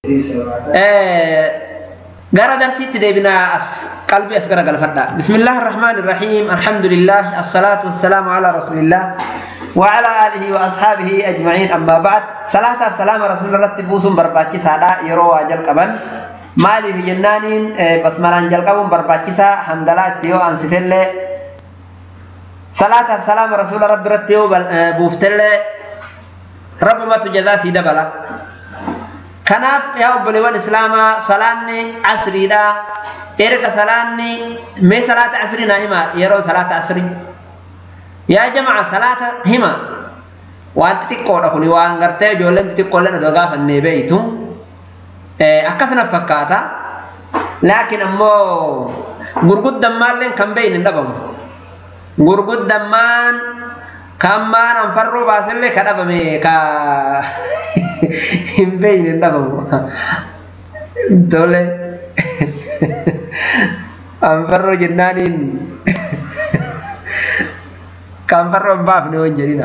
gara darsiitti deebinaa as qalbii as gara galfadha bismillahi irrahmaan irrahiim alhamdulillah assalatu wassalaamu ala rasulillah وعلى آله وأصحابه أجمعين أما بعد صلاة السلام رسول الله تبوسون برباكسا لا يروا جل قبل مالي في جنانين بسمران جل قبل برباكسا حمد الله تيو أنستل صلاة السلام رسول رب رتيو بوفتل رب ما تجزا سيدا بلا kanaaf yaa obboleewwan islaamaa salaanni asriidha erga salaanni mee salaata asrii naa hima yeroo salaata asrii yaa jama'a salaata hima waan xixiqqoodha kuni waan gartee ijoolleen xixiqqoolleen adoo gaafannee beeytu akkasana fakkaata laakiin ammoo gurguddammaan kan beeyne hin dhabamu gurguddammaan kan maan anfarroo baasillee ka dhabame ka hin beeyne hin dhabamu tole anfarroo jennaaniin ka anfarroo hin baafne waan jedhina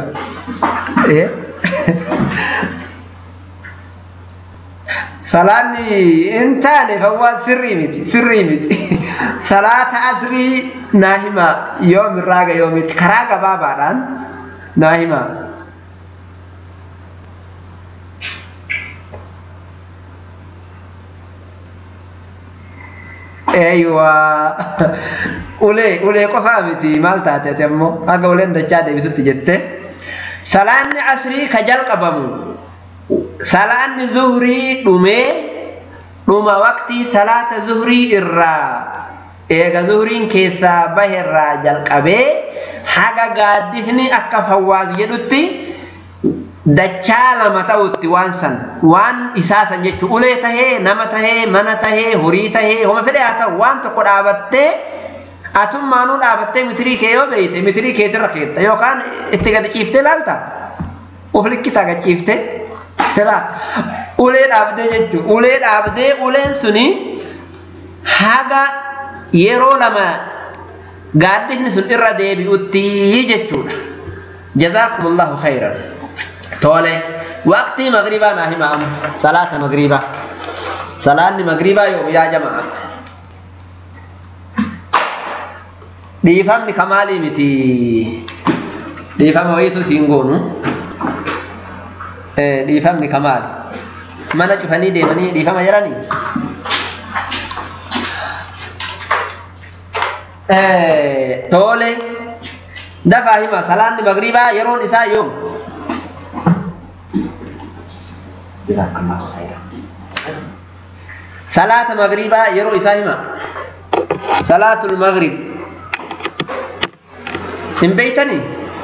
salaanni hin taane fawwaan sirrii miti sirrii miti salaata asrii naa hima yoom irraaga yoomitti karaa gabaabaadhaan naa hima eeywa ulee ulee qofaa miti maal taate ati ammoo haga uleen dachaa deebitutti jette salaanni asrii ka jalqabamu salaanni zuhrii dhumee dhuma waqtii salaata zuhrii irraa eega zuhriin keessaa baherraa jalqabee haga gaaddifni akka fawwaas jedhutti dachaa lama ta'utti waan san waan isaa san jechuun ulee tahee nama tahee mana tahee horii tahee homa fedhe haa ta'u waan tokko dhaabattee atummaanuu dhaabattee mitirii kee yoo beeyte mitirii keetirra keetta yookaan itti gadi ciiftee laalta of likkisaa gadi ciiftee ulee dhaabdee jechuun ulee dhaabdee uleen suni haga yeroo lama gaaddifni sun irra deebi'utti jechuudha. Jazaakumullahu khayran. Tole waqtii magribaa naa hima amma salaata magribaa. Salaanni magribaa yoo yaa jama'a. Dhiifamni kamaalii miti. Dhiifama wayitu siin goonu. Dhiifamni kamaali. Mana cufanii deemanii dhiifama jedhanii. tole dafaa hima salaanni magribaa yeroon isaa yoom salaata magribaa yeroo isaa hima salaatul magrib hin beeytanii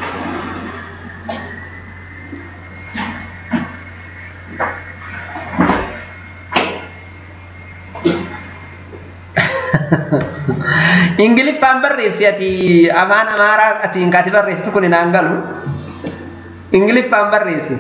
ingiliffaan barreessi ati afaan amaaraa atiin kaati barreessitu kun hinaan galu ingiliffaan barreessi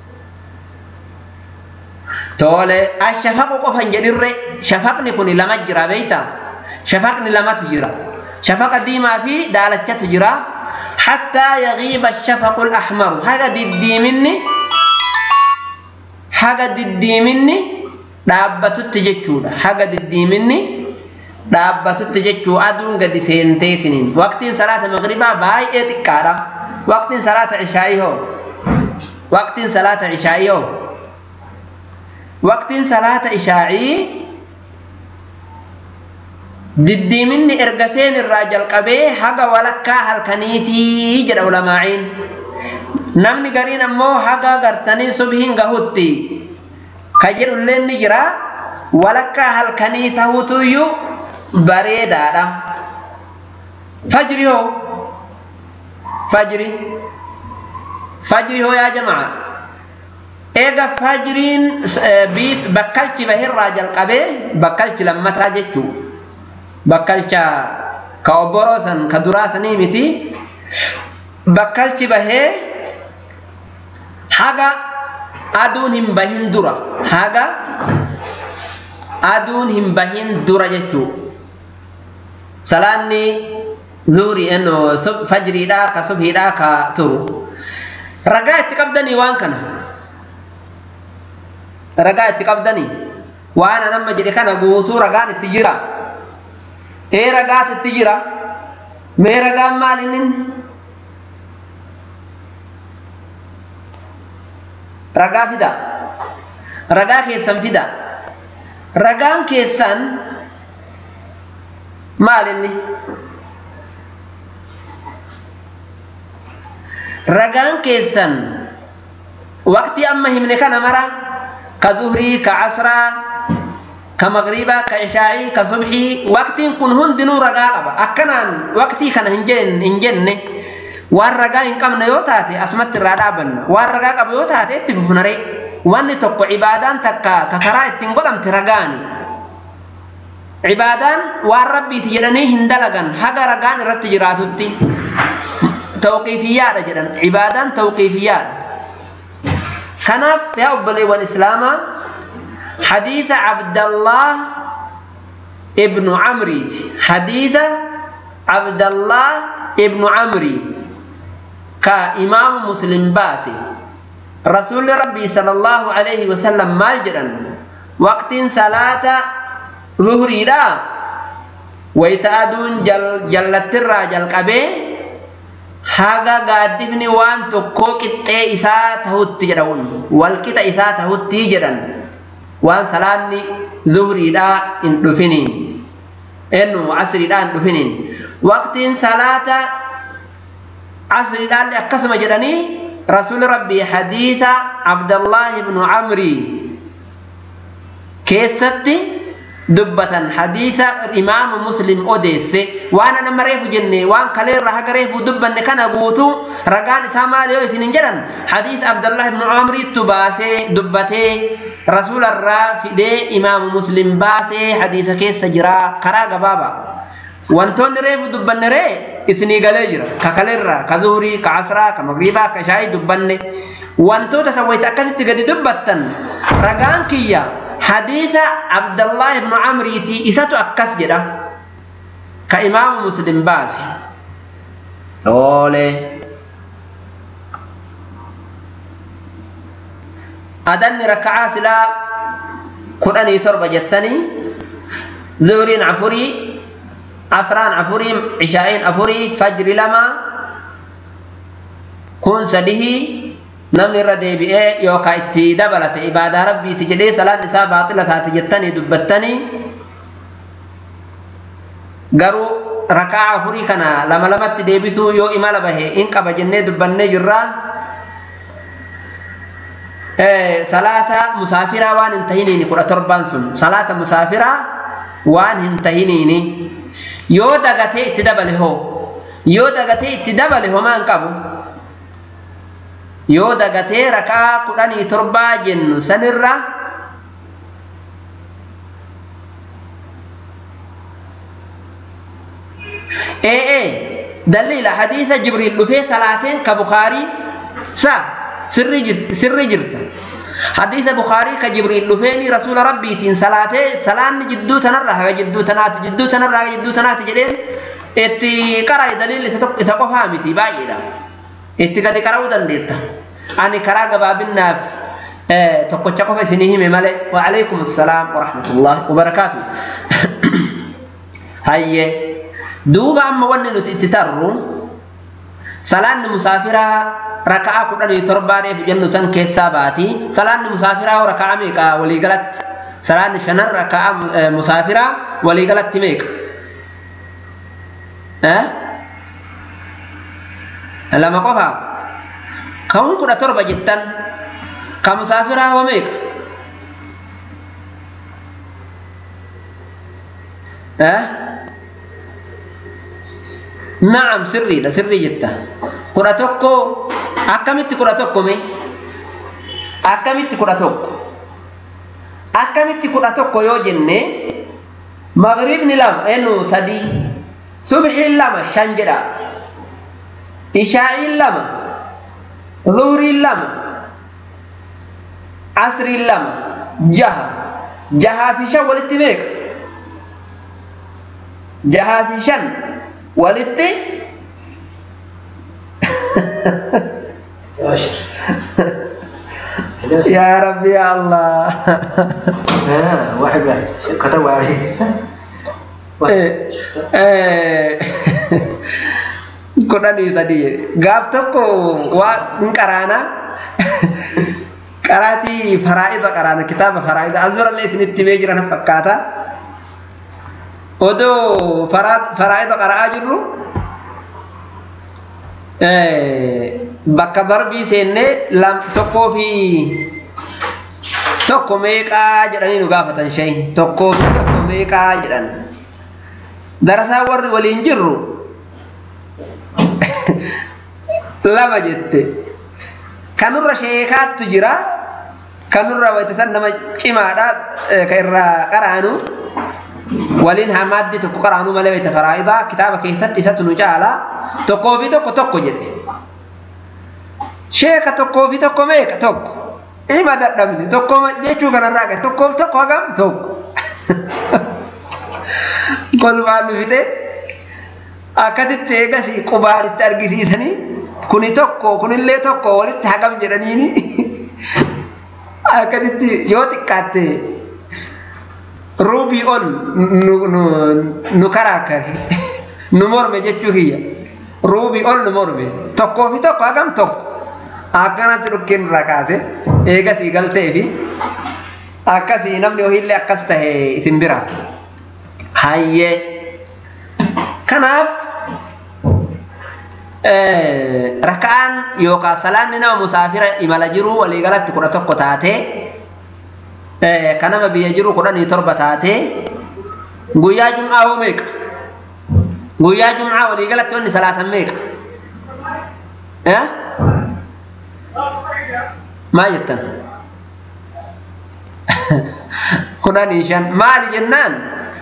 tole ashafaqu qofan jedhirre shafaqni kun lama jira beeyta shafaqni lamatu jira shafaqa diimaa fi daalachatu jira hattaa yagiiba shafaqu lahmaru haga diddiiminni haga diddiiminni dhaabbatutti jechuudha haga diddiiminni dhaabbatutti jechuu aduun gadi seenteetiniin waqtiin salaata magribaa baay'ee xiqqaadha waqtiin salaata ishaa'ii hoo waqtiin salaata ishaa'ii hoo waqtiin salaata ishaa'ii diddiiminni erga seen irraa jalqabee haga walakkaa halkaniitii jedha ulamaa'iin namni gariin ammoo haga gartanii subhiin gahutti ka jedhullee ni jira walakkaa halkanii tahutuyyuu bareedaadha. Fajri hoo? Fajri. Fajri hoo yaa jama'a. Eega fajriin bakkalchi bahirraa jalqabee bakkalchi lammataa jechuu. Bakkalcha ka obboroo san ka duraa sanii miti. Bakkalchi bahee haga aduun hin bahin dura. Haga aduun hin bahin dura jechuu. salaanni zuurii eno fajriidhaa ka subhiidhaa ka turu ragaa itti qabdanii waan kana ragaa itti qabdanii waan an amma jedhe kana guutuu ragaan itti jira ee ragaatu itti jira mee ragaan maal inni ragaa fida ragaa keessan fida ragaan keessan maal inni ragaan keessan waqtii amma himne kana mara ka zuhrii ka casraa ka magriibaa ka ishaa'ii ka subxii waqtiin kun hundinuu ragaa qaba akkanaan waqtii kana hin jenne waan ragaa hin qabne yoo taate asumatti irraa dhaabanna waan ragaa qabu yoo taate itti fufnare wanni tokko cibaadaan takka ka karaa ittiin godhamte ragaani cibaadaan waan rabbiiti jedhanii hin dalagan haga ragaan irratti jiraatutti tawqiifiyyaadha jedhan cibaadaan tawqiifiyyaadha kanaaf yaa obboleewwan islaamaa hadiisa abdallah ibnu camriiti hadiisa abdallah ibnu camri ka imaamu muslim baase rasuulli rabbii sala allahu alayhi wasallam maal jedhan waqtiin salaata zuhriidha wayta aduun jallattirraa jalqabee haga gaaddifni waan tokkoo qixxee isaa tahutti jedhan walqixa isaa tahutti jedhan waan salaanni zuhriidhaa hin dhufiniin ennu asriidhaa hin dhufiniin waqtiin salaata asriidhaallee akkasuma jedhanii rasuuli rabbii hadiisa abdallahi ibnu camrii keessatti dubbatan hadiisa imaamu muslim odeesse waan nama reefu jenne waan kaleerra haga reefu dubbanne kana guutuu ragaan isaa maali yoo isin hin jedhan hadiisa abdallah ibnu camriittu baasee dubbatee rasuularraa fidee imaamu muslim baasee hadiisa keessa jira karaa gabaaba wantoonni reefu dubbanne ree isinii galee jira ka kaleerra ka zuhurii ka asraa ka magriibaa ka shaayii dubbanne wantoota sawwayta akkasitti gadi dubbattan ragaan kiyya hadiisa abdallah ibnu camriiti isatu akkas jedha ka imaamu muslim baase oole adanni raka'aa silaa kudhanii torba jettanii zuhriin afurii asraan afurii cishaa'iin afurii fajri lama kun sadihii namni irra deebi'ee yookaan itti dabalate ibaadaa rabbiiti jedhee salaan isaa baaxila taate jettanii dubbattanii garuu rakaa afurii kana lama lamatti deebisuu yoo imala bahe in qaba jennee dubbannee jirraa salaata musaafiraa waan hin tahiniini kudha torbaan sun salaata musaafiraa waan hin tahiniini yoo dagatee itti dabale hoo yoo dagatee itti dabale homaa hin qabu yoo dagatee rakaa kudhanii torbaa jennu sanirra ee daliila hadiisa jibriil dhufee salaateen ka bukaarii sa sirri jirta hadiisa bukaarii ka jibriil dhufeeni rasuula rabbiitiin salaatee salaanni jidduu tanarra haga jidduu tanaati jidduu tanarra haga jidduu tanaati jedheen itti qara'e daliilli isa qofaa miti baay'eedha itti gadi qara'uu dandeetta ani karaa gabaabinnaaf tokkocha qofa isinii hime malee waalaikum assalaam warahmatullahi wabarakaatu hayye duuba amma wanni nuti itti tarru salaanni musaafiraa raka'aa kudhanii torbaa reefu jennu san keessaa baati salaanni musaafiraa raka'aa meeqa waliigalatti salaanni shanan raka'aa musaafiraa waliigalatti meeqa lama qofaa ka'uun kudha torba jettan ka musaafiraa hoo meeqa na'am sirriidha sirrii jetta kudha tokko akkamitti kudha tokko mee akkamitti kudha tokko akkamitti kudha tokko yoo jenne magribni lama enu sadii subxiin lama shan jedha ishaa'iin lama zuhriin lama asriin lama jaha jahaa fi shan walitti meeqa jahaa fi shan walitti يا ربي يا الله آه واحد واحد كتب عليه kudhanii sadii gaaf tokko waa hin qaraana qaraatii faraa'ida qaraana kitaaba faraa'ida azurallee isinitti himee jiran fakkaata odoo faraa'ida qara'aa jirru bakka darbii seennee tokkoo fi tokko meeqaa jedhanii nu gaafatan shayin tokkoo fi tokko meeqaa jedhan darasaa warri waliin jirru lama jette kanurra sheekaattu jira kanurra waytasan nama cimaadha ka irraa qaraanu waliin hamaaddi tokko qaraanuu malee wayta faraa'idaa kitaaba keessatti isatu nu caala tokkoo fi tokko tokko jedhe sheeka tokkoo fi tokko meeqa tokko ima dadhabne tokko jechuu kanarraa qabe tokkoof tokko hagam tokko kolfaan nu fixe akkasitti eegasii qubaan itti argisiisanii kuni tokko kunillee tokko walitti hagam jedhaniini akkasitti yoo xiqqaatte ruubii ol nu karaakare nu morme jechuu kiyya ruubii ol nu morme tokkoo fi tokko hagam tokko akkanatti dhukkeen irraa kaase eegasii galtee fi akkasii namni hohiillee akkas tahe isin bira hayyee kanaaf raka'aan yookaan salaanni nama musaafira imala jiruu waliigalatti kudha tokko taatee kan nama biyya jiru kudhanii torba taatee guyyaa jum'aa hoo meeqa guyyaa jum'aa waliigalatti wanni salaatan meeqa maal jettan kudhanii shan maali jennaan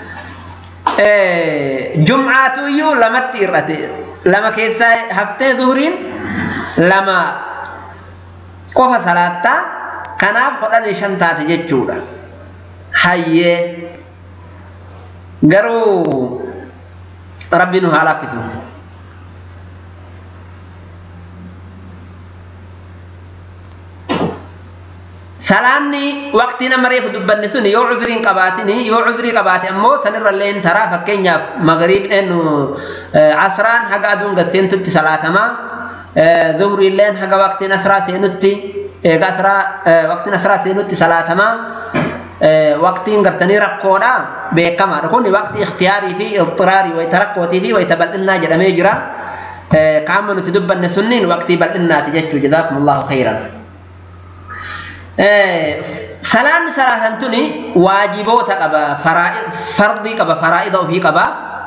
jum'aatu iyyuu lamatti hir'ate lama keessaa haftee zuhuriin lama qofa salaattaa kanaaf kudhanii shan taate jechuudha hayyee garuu rabbi nu haa laaffisu salaanni waqtii nama reefu dubbanne sun yoo cuzuriin qabaatini yoo cuzurii qabaate ammoo sanirra illee taraa fakkeenyaaf magariibdheen asraan haga aduun gasseentutti salaatamaa zuhriilleen haga waqtiin asraa seenutti eega asraa waqtiin asraa seenutti salaatamaa waqtiin gartanii rakkoodha beekamaadha kun waqtii ikhtiyaarii fi ixxiraarii wayita rakkootii fi wayita bal'innaa jedhamee jira qaama nuti dubbanne sunniin waqtii bal'innaati jechuu jazaakumullahu khayran salaanni salaatan tuni waajiboota qaba fardii qaba faraa'ida ofii qaba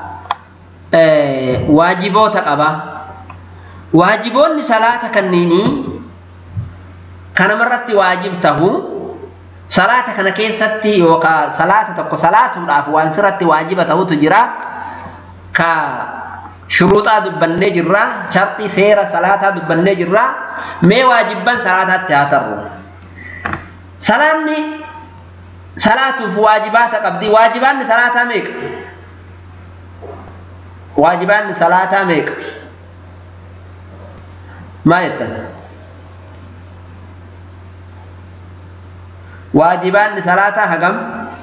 waajiboota qaba waajiboonni salaata kanniinii kanamarratti waajib tahu salaata kana keessatti yookaan salaata tokko salaatuudhaaf waan sirratti waajiba ta'utu jira ka shuruuxaa dubbannee jirra sharxii seera salaataa dubbannee jirra mee waajibban salaataatti haa tarru salaanni salaatuuf waajibaata qabdi waajibaanni salaataa meeqa waajibaanni salaataa meeqa maal jettan waajibaanni salaataa hagam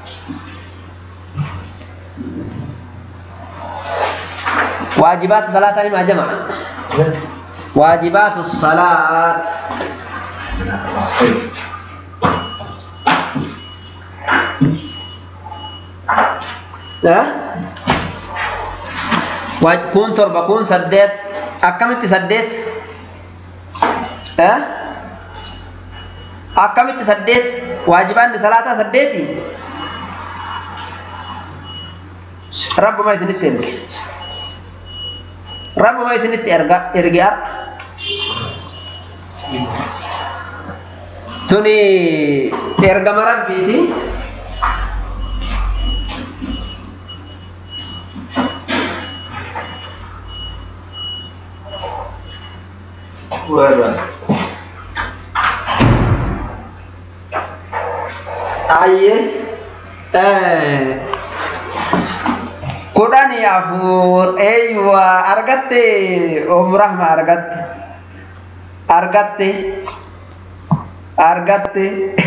waajibaatu salaataa himaa jamaa waajibaatu salaat kun torba kun saddeet akkamitti saddeet akkamitti saddeet waajibaanni salaataa saddeeti rabbuma isinitti erge rabbuma isinitti erga erge ar tuni ergama rabbiiti Warra. Ayye kudhanii afur eeywa argatte om rahma argatte argatte argatte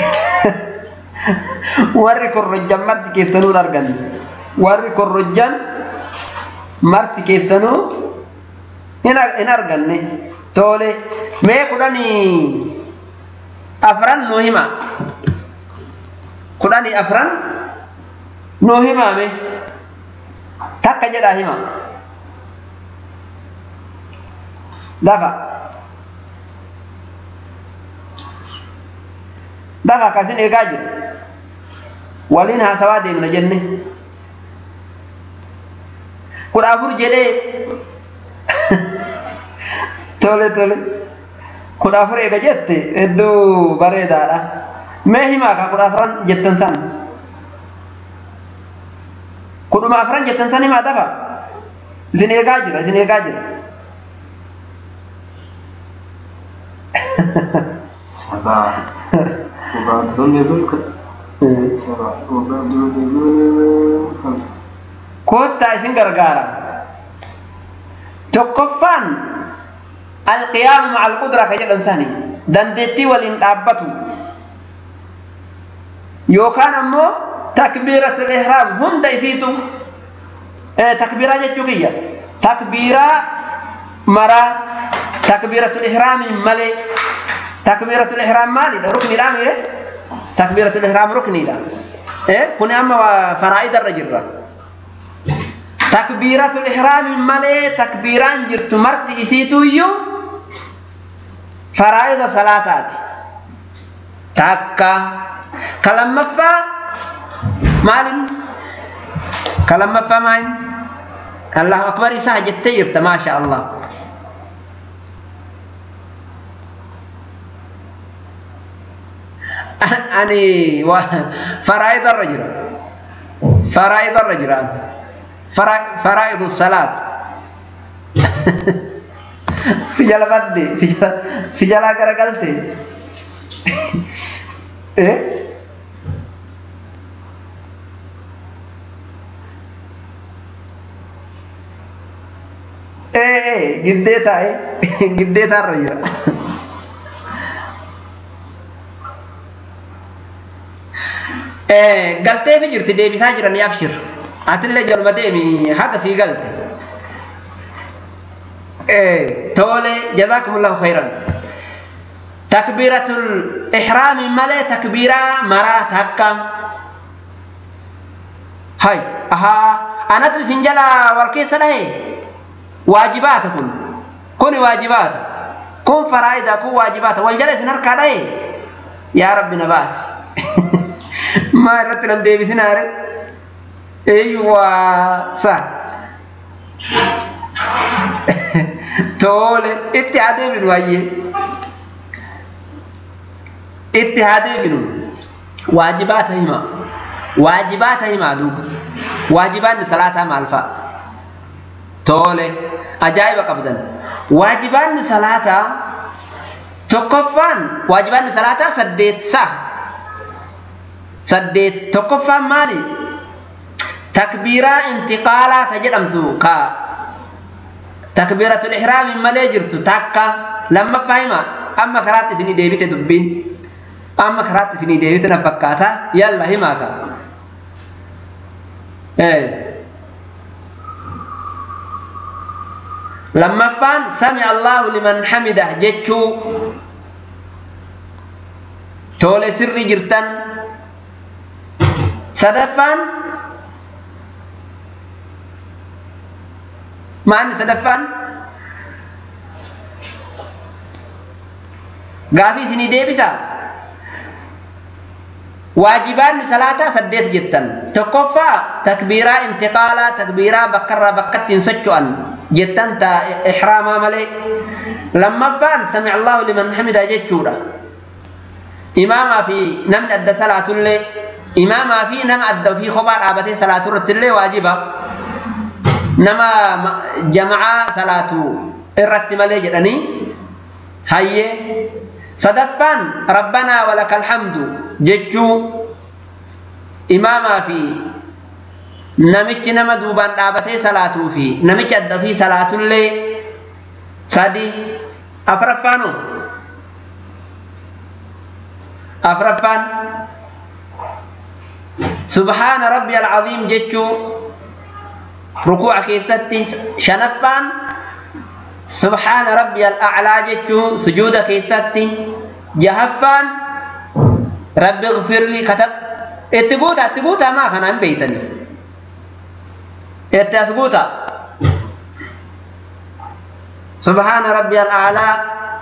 warri korrojjan marti keessanuu argan warri korrojjan marti keessanuu hin arganne tole mee kudhanii afran nuu hima kudhanii afran nuu himaame takka jedhaa hima dafa dafa akkasin eegaa jiru waliin haasawaa deemna jenne kudha afur jedhee tole tole kudha afur eega jette hedduu bareedaadha mee himaa ka kudha afran jettan san kudhuma afran jettan san himaa dafa isin eegaa jira isin eegaa jira سبعة وبعدهم يقول سبعة وبعدهم يقول خمسة koottaa isin gargaara tokkoffaan alqiyaamu maca alqudraa ka jedhan sani dandeettii waliin dhaabbatu yookaan ammoo takbiiratul ihraam hunda isiitu takbiiraa jechuu kiyya takbiiraa maraa takbiiratul ihraamiin malee takbiiratul ihraam maalidha rukniidha mire takbiiratul ihraam rukniidha kuni amma faraa'idarra jirra takbiiratul ihraami malee takbiiraan jirtu marti isiituyyuu faraa'ida salaataati takka ka lammaffaa maalin ka lammaffaa maalin allahu akbar isaa jettee jirta maasha allah ani faraa'idarra jira faraa'idarra jiraan فرائض الصلاة في جلا بدي في جلا في جلا كرقلتي إيه إيه إيه جديتا إيه جديتا الرجل إيه قلتي في جرتي دي بيساجر أن يبشر atillee jalma deemi haga sii galte tole jazakumullahu khairan takbiiratul ihraami malee takbiiraa maraa takka hay ahaa anatu isin jala wal keessa dhahe waajibaata kun kuni waajibaata kun faraa'ida kun waajibaata wal jala isin harkaa dhahe yaa rabbi na baasi maa irratti nam deebisinaare ايوه صح تقول اتحادي من ويه اتحادي من واجبات هما واجبات هما دوب واجبات صلاة مع الفا تقول أجايب قبدا واجبات صلاة تكفان واجبات صلاة سديت صح سديت تكفان مالي takbiiraa intiqaalaa ta jedhamtu ka takbiiratul ihraami malee jirtu takka lammaffaa hima amma karaatti isinii deebite dubbiin amma karaatti isinii deebite na fakkaata yalla himaa ka lammaffaan sami allahu liman hamida jechuu tole sirri jirtan sadaffaan maanni sadaffaan gaafii isinii deebisa waajibaanni salaataa saddeet jettan tokkoffaa takbiiraa intiqaalaa takbiiraa bakkarraa bakkatti hin socho'an jettan ta ihraamaa malee lammaffaan sami allahu liman hamida jechuudha imaamaa fi namni adda salaatullee imaamaa fi nama adda ofii kophaa dhaabatee salaatu irrattillee waajiba nama jama'aa salaatu irratti malee jedhanii hayyee sadaffaan rabbanaa walakal hamdu jechuu imaamaa fi namichi nama duubaan dhaabatee salaatuu fi namichi adda ofii salaatullee sadi afraffaanu afraffaan subhaana rabbi alcaziim jechuu rukuuca keessatti shanaffaan subhaana rabbi alaclaa jechuu sujuuda keessatti jahaffaan rabbi gfirli katab itti guuta itti guuta maa kanaan beeytanii itti as guuta subhaana rabbi alaclaa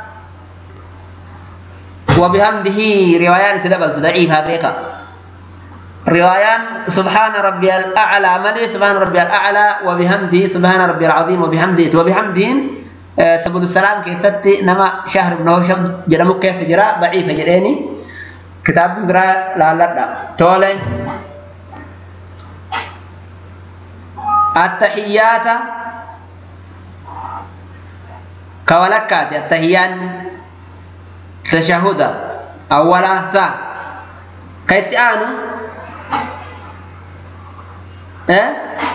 وبحمده روايان تدبل ضعيفة بيكا روايان سبحان ربي الأعلى ملي سبحان ربي الأعلى وبحمده سبحان ربي العظيم وبحمده وبحمده سبل السلام كيستي نما شهر بن هوشم جرمو كيس جرا ضعيفة جريني كتاب برا لا لا لا تولي التحيات كولكات التحيان تشهد أولا سا كيت آنو إيه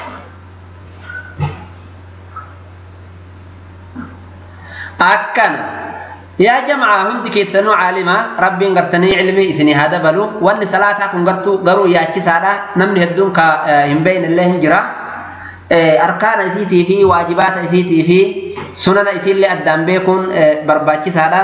أكنا يا جماعة هم كيسنو عالمة ربي قرتني علمي إسني هذا بلو وأن صلاة كن قرتو قرو يا سادة نمني هدون كا هم بين الله هنجرا أركان إسيتي في واجبات إسيتي في سنن إسي اللي أدام بيكون برباكي سادة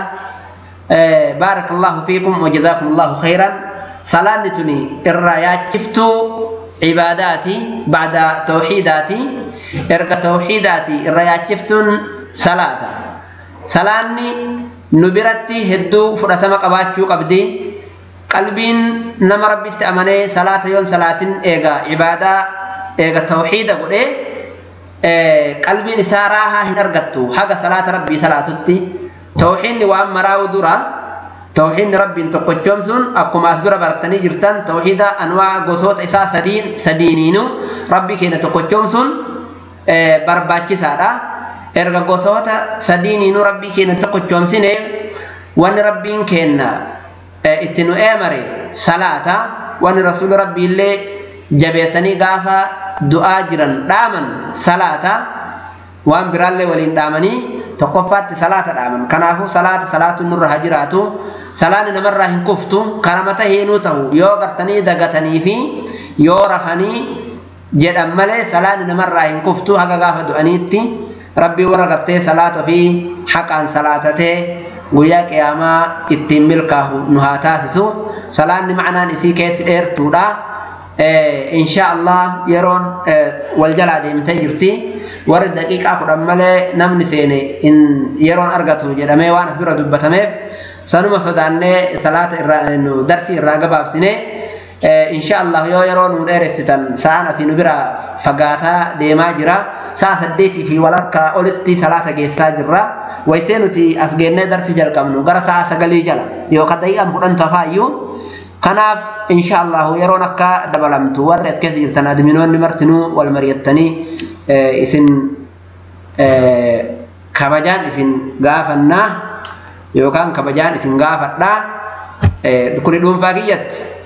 بارك الله فيكم وجزاكم الله خيرا صلاة تني الرايات شفتوا عباداتي بعد توحيداتي إرقى توحيداتي الرايات شفتون صلاة صلاة نبرتي هدو فرتما قباتشو قبدي قلبين نما ربي تأمني صلاة يون صلاة إيغا عبادة إيغا توحيد قد قلبين ساراها هنرقتو حق صلاة ربي صلاة تي توحيدni waan maraa'u dura توحيدni rabbiin tokkochoom sun akkuma as dura baratanii jirtan tawxiida anwaa gosoota isaa sadiin sadiiniinu rabbi keenya tokkochoom sun barbaachisaadha erga gosoota sadiiniinu rabbii keenya tokkochoomsine wanni rabbiin keenya itti nu eemare salaata wanni rasuuli rabbiillee jabeessanii gaafa du'aa jiran dhaaman salaata waan biraallee waliin dhaamanii tokkoffaatti salaata dhaaman kanaafuu salaata salaatuun nurra haa jiraatu salaanni namarraa hin kuftu kana mata heenuu ta'u yoo gartanii dagatanii fi yoo rafanii jedhan malee salaanni namarraa hin kuftu haga gaafa du'aniitti rabbii warra gartee salaata fi haqaan salaatatee guyyaa qiyaamaa ittiin milkaahu nu haa taasisu salaanni macnaan isii keessi dheertuudha insha Allah yeroon wal jalaa deemtee jirti warri daqiiqaa kudhan malee namni seene yeroon argatu jedhamee waan as dura dubbatameef sanuma sodaannee salaata irraa darsii irraa gabaabsine insha Allah yoo yeroo nu dheeressitan sa'aan asii nu bira fagaataa deemaa jira sa'a saddeetii fi walakkaa olitti salaata geessaa jirra wayitee nuti as geennee darsii jalqabnu gara sa'a sagalii jala yookaan daqiiqaan kudhan tafaayyuu kanaaf insha Allah yeroon akka dabalamtu warri as keessa jirtan adminoonni martinuu wal mari'attanii isin kabajaan isin gaafannaa yookaan kabajaan isin gaafadhaa kuni dhuunfaa kiyyatti